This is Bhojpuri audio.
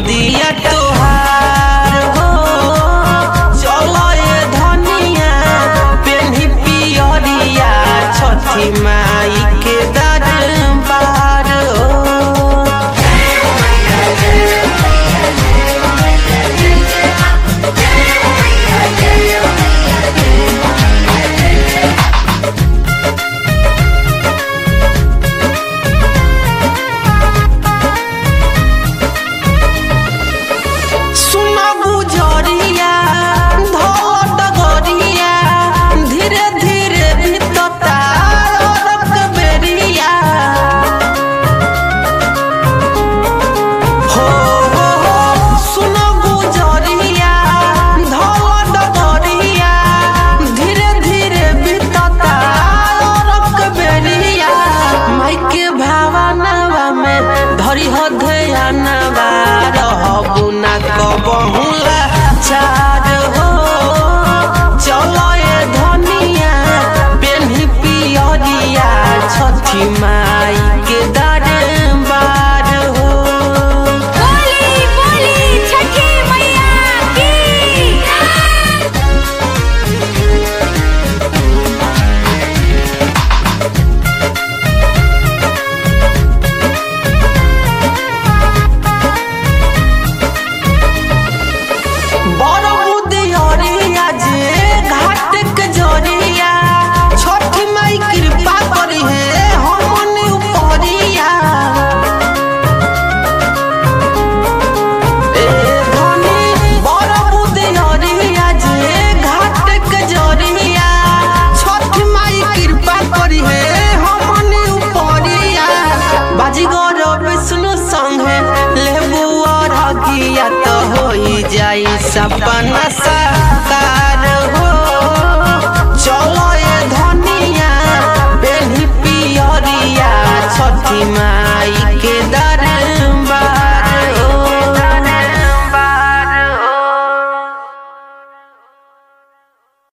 गोदिया तोहार हो चलो ये धनिया पेन्ही पियरिया छठी माई के दरबार हो सुना बुझरिया धोल डगरिया धीरे धीरे भीतता रक बेरिया हो हो हो सुना बुझरिया धोल डगरिया धीरे धीरे भीतता रक बेरिया माई के भावनावा में धरी हो ध्यानवा रहबु ना कबहुला चार हो चलो ये धनिया पेन्ही पियरिया छठी माई के दरबार हो बोली बोली छठी मैया की बड़ बुधियरिया जे घाट के जरिया छठ माई कृपा करी है हमन उपरिया ए धनी बड़ बुधियरिया जे घाट के जरिया छठ माई कृपा करी है हमन उपरिया बाजीगर विष्णु संगे लेबू और हगिया तो होई जाई सपना साकार